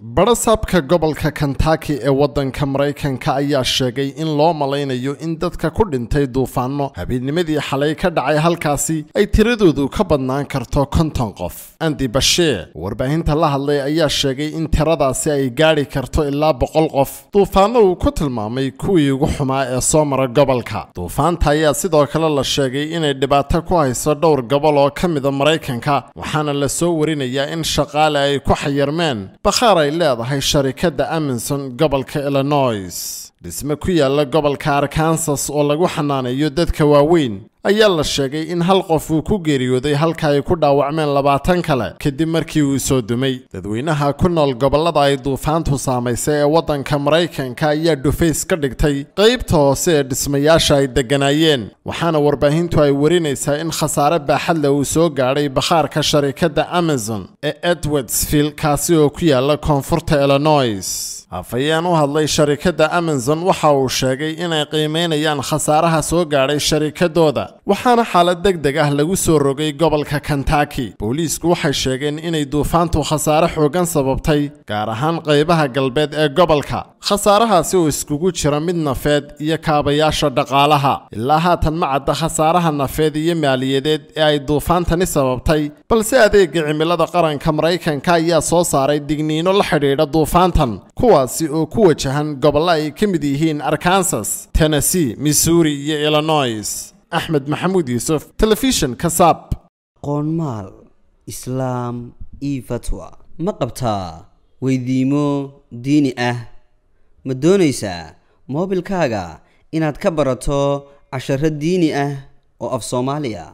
badhasaabka gobolka kentucky ee waddanka maraykanka ayaa sheegay in loo malaynayo in dadka ku dhintay duufaano habeennimadii xalay ka dhacay halkaasi ay tiradoodu ka badnaan karto konton qof andi basheer warbaahinta la hadlay ayaa sheegay in tiradaasi ay gaadhi karto ilaa boqol qof duufaano uu ku tilmaamay kuwii ugu xumaa ee soo mara gobolka duufaanta ayaa sidoo kale la sheegay inay dhibaato ku hayso dhowr gobol oo ka mida maraykanka waxaana la soo warinayaa in shaqaale ay ku xayirmeen bakhaar ay leedahay sharikadda amison gobolka illinois dhisme ku yaala gobolka arkansas oo lagu xanaaneeyo dadka waaweyn ayaa la sheegay in hal qof uu ku geeriyooday halka ay ku dhaawacmeen labaatan kale kadib markii uu soo dumay dadweynaha ku nool gobollada ay duufaantu saamaysay ee waddanka maraykanka ayaa dhufays ka dhigtay qaybta hoose ee dhismayaasha ay degganaayeen waxaana warbaahintu ay warinaysaa in khasaare baaxadle uu soo gaadhay bakhaarka sharikadda amazon ee edwardsville kaasi oo ku yaala koonfurta illinois afhayeen u hadlay sharikadda amazon waxa uu sheegay inay qiimeynayaan khasaaraha soo gaadhay sharikadooda waxaana xaalad deg deg ah lagu soo rogay gobolka kentucky booliisku waxay sheegeen inay duufaantu khasaare xooggan sababtay gaar ahaan qaybaha galbeed ee gobolka khasaarahaasi oo iskugu jira mid nafeed iyo kaabayaasha dhaqaalaha ilaa haatan ma cadda khasaaraha nafeed iyo maaliyadeed ee ay duufaantani sababtay balse adeega cimilada qaranka maraykanka ayaa soo saaray digniino la xidhiidha duufaantan kuwaasi oo ku wajahan gobollo ay ka mid yihiin arkansas tennessee missouri iyo illinois axmed maxamuud yuusuf telefishinka saab qoonmaal islaam io fatwa ma qabtaa weydiimo diini ah ma doonaysaa moobilkaaga inaad ka barato casharo diini ah oo af soomaaliya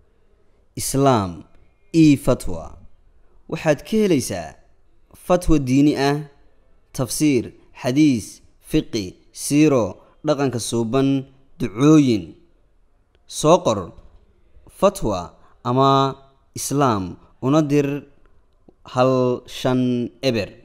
islaam io fatwa waxaad ka helaysaa fatwa diini ah tafsiir xadiis fiqi siiro dhaqanka suuban ducooyin soo qor fatwa ama islaam una dir hal shan eber